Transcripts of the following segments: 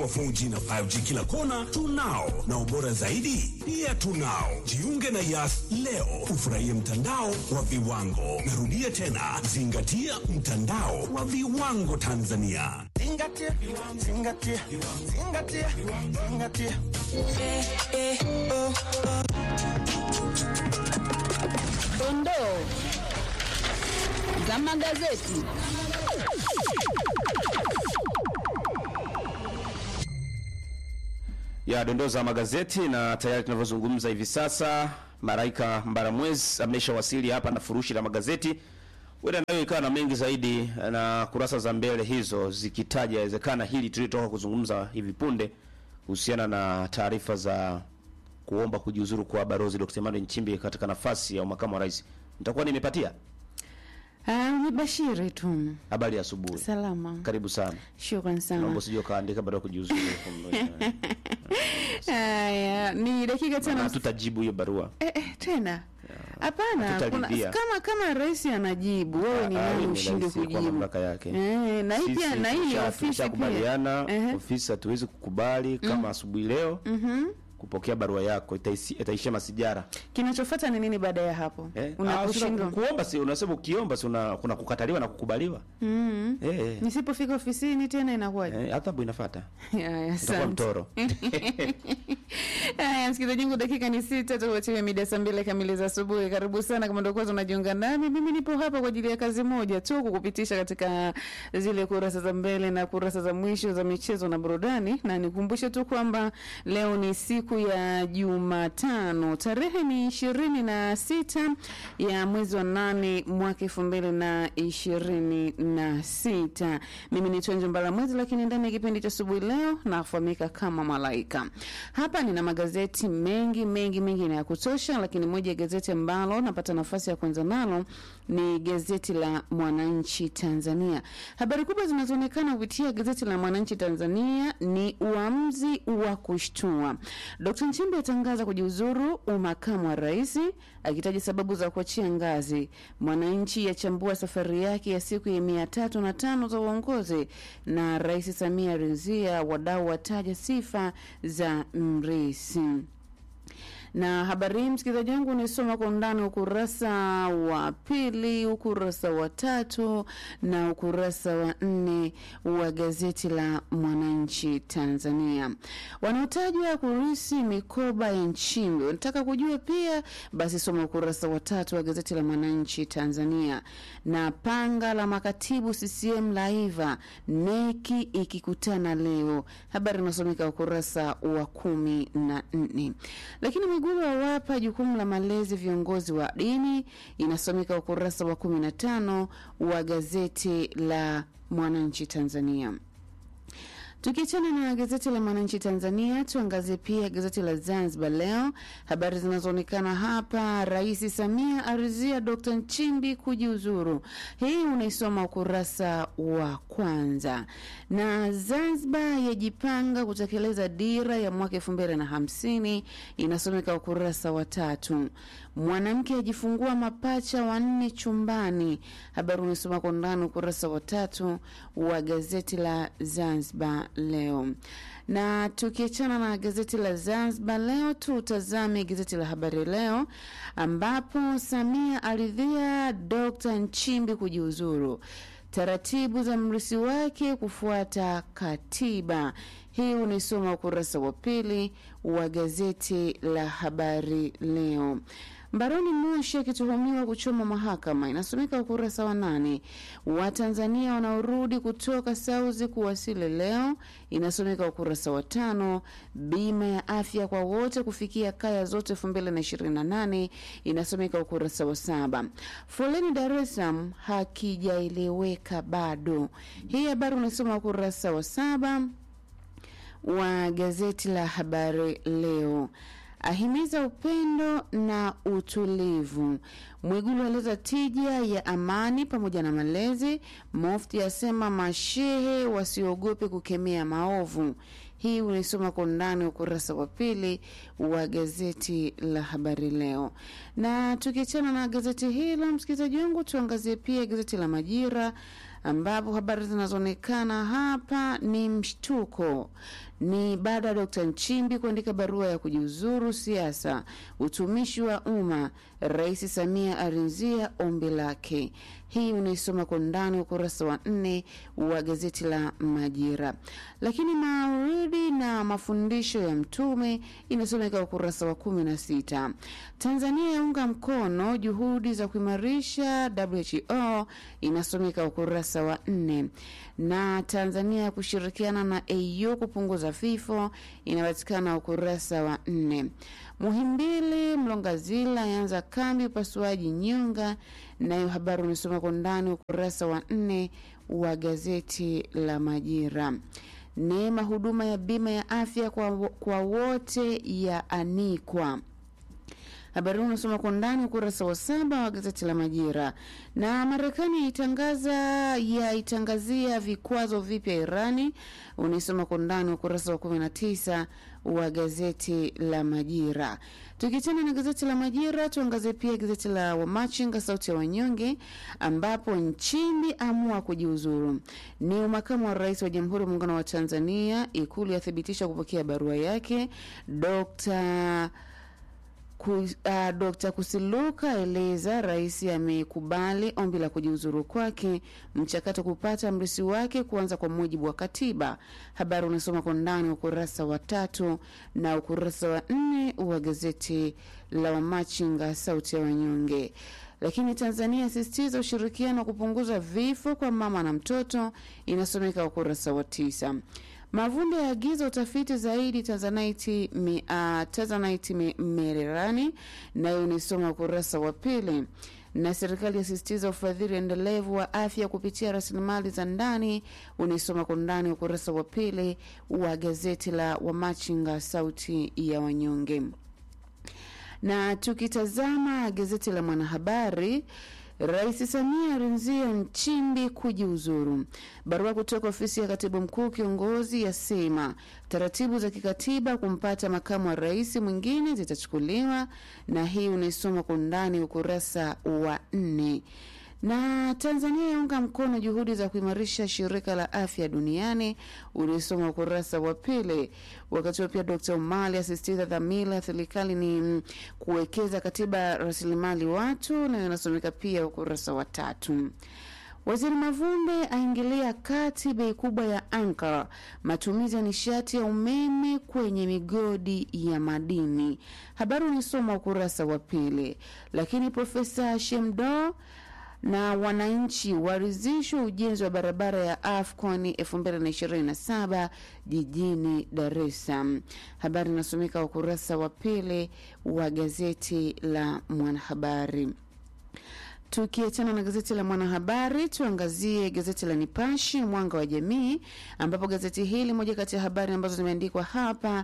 wa 4G na 5G kila kona tunao, na ubora zaidi pia tunao. Jiunge na Yas leo ufurahie mtandao wa viwango. Narudia tena, zingatia mtandao wa viwango Tanzania. Zingatia, zingatia, zingatia, zingatia. Dondoo za magazeti. ya dondoo za magazeti na tayari tunavyozungumza hivi sasa Maraika Mbaramwezi ameshawasili hapa na furushi la magazeti. Huenda nayo ikawa na mengi zaidi na kurasa za mbele hizo zikitaja inawezekana hili tulitoka kuzungumza hivi punde kuhusiana na taarifa za kuomba kujiuzuru kwa Balozi Dr. Emmanuel Nchimbi katika nafasi ya makamu wa rais. Nitakuwa nimepatia Ah, ni Bashiri tu. habari ya asubuhi. Salama. Karibu sana. Shukran sana. Naomba usije ukaandika baada ya kujiuzuru. Haya, ni dakika Na tano. tutajibu hiyo barua. Eh, eh, tena. Hapana, kuna Hatutaridhia. kama kama rais anajibu, wewe ni Ah, nani ni ushinde rais kwa kujibu? mamlaka yake. Eh, na hii Sisi pia na hii ni tusha- ofisi pia. tushakubaliana Ehe. ofisi hatuwezi kukubali kama asubuhi leo kupokea barua yako itaisi- itaishia masijara Kinachofuata ni nini baada ya hapo? eh? Ah, Unaposhindwa. sina- kuomba si unasema ukiomba si una, kuna kukataliwa na kukubaliwa Mm. eh, eh, Nisipofika ofisini tena inakuwaje? eh, adhabu inafuata Haya, utakuwa asante. mtoro Haya, msikilizaji wangu, dakika ni sita tukuachia mida saa mbili kamili za asubuhi. Karibu sana kama ndio kwanza unajiunga nami, mimi nipo hapa kwa ajili ya kazi moja tu, kukupitisha katika zile kurasa za mbele na kurasa za mwisho za michezo na burudani, na nikumbushe tu kwamba leo ni siku ya Jumatano, tarehe ni ishirini na sita ya mwezi wa nane mwaka elfu mbili na ishirini na sita. Mimi ni Tonjo Mbalamwezi, lakini ndani ya kipindi cha asubuhi leo nafahamika kama Malaika. Hapa nina magazeti mengi mengi mengi na ya kutosha, lakini moja ya gazeti ambalo napata nafasi ya kwanza nalo ni gazeti la Mwananchi Tanzania. Habari kubwa zinazoonekana kupitia gazeti la Mwananchi Tanzania ni uamuzi wa kushtua. Dkt. Nchimbi atangaza kujiuzuru umakamu wa rais akitaja sababu za kuachia ngazi. Mwananchi yachambua safari yake ya siku ya mia tatu na tano za uongozi, na Rais Samia rizia wadau wataja sifa za mrisi na habari hii msikilizaji wangu unaisoma kwa undani ukurasa wa pili, ukurasa wa tatu na ukurasa wa nne wa gazeti la Mwananchi Tanzania. Wanaotajwa kurisi mikoba ya Nchimbi, unataka kujua pia? Basi soma ukurasa wa tatu wa gazeti la Mwananchi Tanzania. Na panga la makatibu CCM laiva, neki ikikutana leo, habari inasomeka ukurasa wa kumi na nne. Lakini Mwigulu awapa jukumu la malezi viongozi wa dini, inasomeka ukurasa wa 15 wa gazeti la Mwananchi Tanzania. Tukiachana na gazeti la Mwananchi Tanzania, tuangazie pia gazeti la Zanzibar Leo. Habari zinazoonekana hapa, Rais Samia arizia Dr. Nchimbi kujiuzuru. Hii unaisoma ukurasa wa kwanza. Na Zanzibar yajipanga kutekeleza dira ya mwaka elfu mbili na hamsini inasomeka ukurasa wa tatu. Mwanamke ajifungua mapacha wanne chumbani, habari unasoma kwa undani ukurasa wa tatu wa gazeti la Zanzibar Leo. Na tukiachana na gazeti la Zanzibar Leo, tutazame gazeti la Habari Leo ambapo Samia aridhia Dr. Nchimbi kujiuzuru taratibu za mrisi wake kufuata katiba. Hii unaisoma ukurasa wa pili wa gazeti la Habari Leo. Mbaroni Moshi akituhumiwa kuchoma mahakama, inasomeka ukurasa wa nane. Watanzania wanaorudi kutoka Sauzi kuwasili leo, inasomeka ukurasa wa tano. Bima ya afya kwa wote kufikia kaya zote elfu mbili na ishirini na nane inasomeka ukurasa wa saba. Foleni Dar es Salaam hakijaeleweka bado. Hii habari unasoma ukurasa wa saba wa gazeti la Habari Leo. Ahimiza upendo na utulivu. Mwigulu aleta tija ya amani pamoja na malezi. Mufti asema mashehe wasiogope kukemea maovu. Hii unaisoma kwa undani ukurasa wa pili wa gazeti la Habari Leo. Na tukiachana na gazeti hilo, msikilizaji wangu, tuangazie pia gazeti la Majira ambapo habari zinazoonekana hapa ni mshtuko ni baada ya Dkt. Nchimbi kuandika barua ya kujiuzuru siasa, utumishi wa umma. Rais Samia arinzia ombi lake. Hii unaisoma kwa ndani ukurasa wa nne wa gazeti la Majira. Lakini mauridi na mafundisho ya Mtume inasomeka ukurasa wa kumi na sita. Tanzania yaunga mkono juhudi za kuimarisha WHO inasomeka ukurasa wa nne, na Tanzania kushirikiana na AU kupunguza vifo inapatikana ukurasa wa nne. Muhimbili Mlongazila yaanza kambi upasuaji nyonga, nayo habari unasoma kwa ndani ukurasa wa nne wa gazeti la Majira. Neema huduma ya bima ya afya kwa, kwa wote yaanikwa habari hii unasoma kwa ndani ukurasa wa saba wa gazeti la Majira. Na Marekani yaitangaza yaitangazia vikwazo vipya Irani, unaisoma kwa ndani ukurasa wa kumi na tisa wa gazeti la Majira. Tukiachana na gazeti la Majira, tuangazie pia gazeti la Wamachinga sauti ya wanyonge, ambapo Nchimbi amua kujiuzuru. Ni makamu wa rais wa Jamhuri ya Muungano wa Tanzania, Ikulu yathibitisha kupokea barua yake Dr. Ku, uh, Dr. Kusiluka eleza rais amekubali ombi la kujiuzuru kwake, mchakato kupata mrisi wake kuanza kwa mujibu wa katiba. Habari unasoma kwa ndani ukurasa wa tatu na ukurasa wa nne wa gazeti la Wamachinga sauti ya wanyonge. Lakini Tanzania asisitiza ushirikiano wa kupunguza vifo kwa mama na mtoto, inasomeka ukurasa wa tisa. Mavunde yaagiza utafiti zaidi Tanzanite, mi, uh, Tanzanite mi, Mererani, nayo unisoma ukurasa wa pili. Na serikali yasisitiza ufadhili endelevu wa afya kupitia rasilimali za ndani, unisoma kwa ndani ukurasa wa pili wa gazeti la Wamachinga sauti ya wanyonge. Na tukitazama gazeti la Mwanahabari, Rais Samia arinzia Nchimbi kujiuzuru. Barua kutoka ofisi ya katibu mkuu kiongozi yasema taratibu za kikatiba kumpata makamu wa rais mwingine zitachukuliwa, na hii unaisoma kwa undani ukurasa wa nne na Tanzania yaunga mkono juhudi za kuimarisha shirika la afya duniani, uliosoma ukurasa wa pili. Wakati huo pia Dkt. Umali asisitiza dhamira ya serikali ni kuwekeza katika rasilimali watu, na inasomeka pia ukurasa wa tatu. Waziri Mavunde aingilia kati bei kubwa ya Ankara, matumizi ya nishati ya umeme kwenye migodi ya madini. Habari unisoma ukurasa wa pili. Lakini Profesa Shemdo na wananchi warizishwa ujenzi wa barabara ya AFCON 2027 jijini Dar es Salaam. Habari inasomeka ukurasa wa pili wa gazeti la Mwanahabari. Tukiachana na gazeti la Mwanahabari, tuangazie gazeti la Nipashe Mwanga wa Jamii, ambapo gazeti hili, moja kati ya habari ambazo zimeandikwa hapa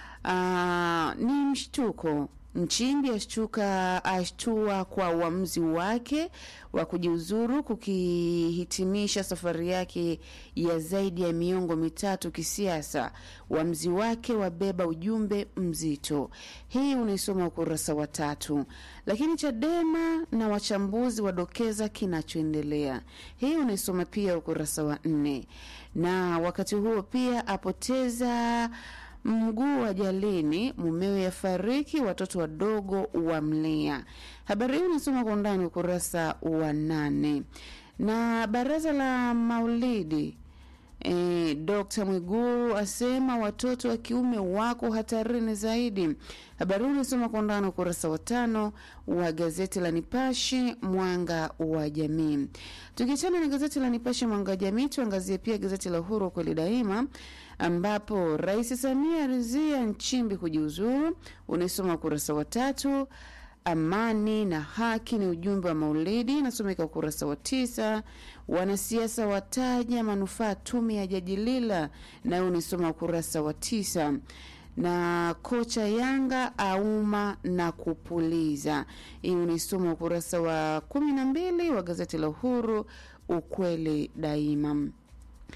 uh, ni mshtuko Nchimbi ashtuka ashtua kwa uamuzi wake wa kujiuzuru kukihitimisha safari yake ya zaidi ya miongo mitatu kisiasa. Uamuzi wake wabeba ujumbe mzito. Hii unaisoma ukurasa wa tatu. Lakini Chadema na wachambuzi wadokeza kinachoendelea. Hii unaisoma pia ukurasa wa nne. Na wakati huo pia apoteza mguu wa jalini, mumewe yafariki, watoto wadogo wamlea. Habari hii unasoma kwa undani ukurasa wa nane. Na baraza la maulidi E, Dr. Mwigulu asema watoto wa kiume wako hatarini zaidi. Habari hii unasoma kwa undani ukurasa wa tano wa gazeti la Nipashe Mwanga wa Jamii. Tukiachana na gazeti la Nipashe Mwanga wa Jamii, tuangazie pia gazeti la Uhuru kweli daima, ambapo Rais Samia arizia Nchimbi kujiuzuru, unaisoma ukurasa wa tatu. Amani na haki ni ujumbe wa Maulidi, inasomeka ukurasa wa tisa. Wanasiasa wataja manufaa tume ya Jaji Lila, nayo unisoma ukurasa wa tisa. Na kocha Yanga auma na kupuliza, hii unisoma ukurasa wa kumi na mbili wa gazeti la Uhuru ukweli daima.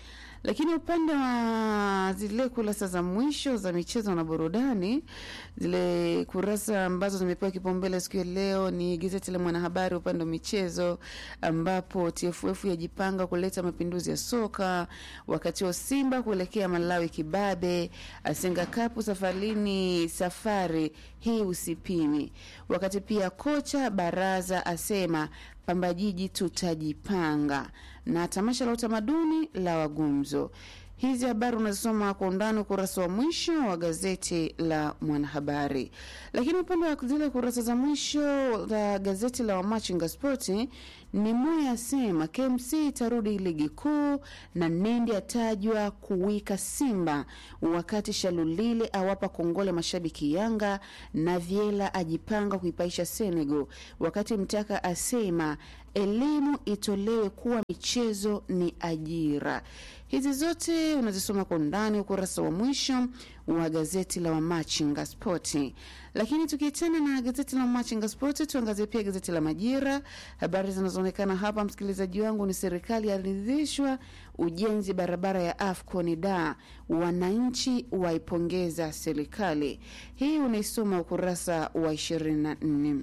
Lakini upande wa zile kurasa za mwisho za michezo na burudani, zile kurasa ambazo zimepewa kipaumbele siku ya leo ni gazeti la Mwanahabari upande wa michezo, ambapo TFF yajipanga kuleta mapinduzi ya soka, wakati wa Simba kuelekea Malawi kibabe, Asenga Cup safarini, safari hii usipimi, wakati pia kocha Baraza asema Pamba Jiji tutajipanga, na tamasha la utamaduni la wagumzo. Hizi habari unazisoma kwa undani ukurasa wa mwisho wa gazeti la Mwanahabari. Lakini upande wa zile kurasa za mwisho la gazeti la Wamachinga Spoti ni Moya asema KMC itarudi ligi kuu na Nendi atajwa kuwika Simba, wakati Shalulile awapa kongole mashabiki Yanga na Vyela ajipanga kuipaisha Senegal, wakati Mtaka asema elimu itolewe kuwa michezo ni ajira. Hizi zote unazisoma kwa undani ukurasa wa mwisho wa gazeti la Wamachinga Spoti. Lakini tukiachana na gazeti la Wamachinga Spoti, tuangazie pia gazeti la Majira. Habari zinazoonekana hapa, msikilizaji wangu, ni serikali yaridhishwa ujenzi barabara ya AFCON da wananchi waipongeza serikali. Hii unaisoma ukurasa wa 24.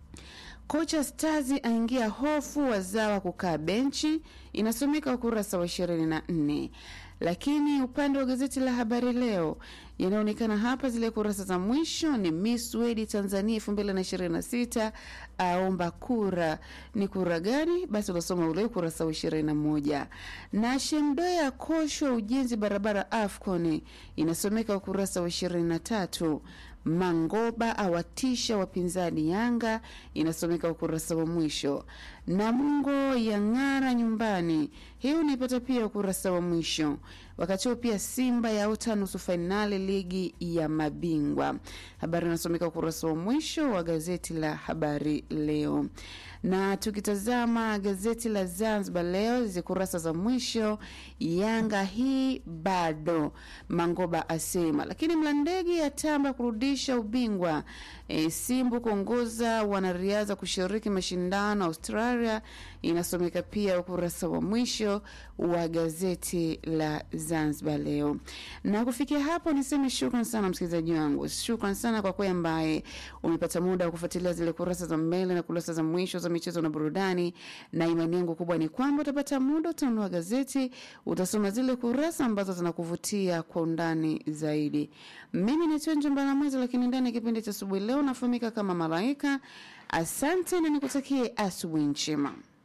Kocha Stars aingia hofu wazawa kukaa benchi, inasomeka ukurasa wa 24. Lakini upande wa gazeti la Habari Leo yanaonekana hapa, zile kurasa za mwisho ni Miss Wedi Tanzania 2026 aomba kura. Ni kura gani? Basi unasoma ule ukurasa wa 21. Na Shemdoya akoshwa ujenzi barabara AFCON, inasomeka ukurasa wa 23. Mangoba awatisha wapinzani Yanga, inasomeka ukurasa wa mwisho. Namungo yang'ara nyumbani, hii unaipata pia ukurasa wa mwisho. Wakati huo pia Simba yaota nusu fainali ligi ya mabingwa, habari inasomeka ukurasa wa mwisho wa gazeti la Habari Leo. Na tukitazama gazeti la Zanzibar Leo, hizi kurasa za mwisho, Yanga hii bado, Mangoba asema, lakini Mlandege yatamba kurudisha ubingwa. E, Simbu kuongoza wanariadha kushiriki mashindano Australia, inasomeka pia ukurasa wa mwisho wa gazeti la Zanzibar Leo. Na kufikia hapo, niseme shukran sana msikilizaji wangu, shukran sana kwa kweli ambaye umepata muda wa kufuatilia zile kurasa za mbele na kurasa za mwisho za michezo na burudani, na imani yangu kubwa ni kwamba utapata muda, utanunua gazeti, utasoma zile kurasa ambazo zinakuvutia kwa undani zaidi. Mimi naitwa Njombana Mwezi, lakini ndani ya kipindi cha asubuhi leo nafahamika kama Malaika. Asante na nikutakie asubuhi njema.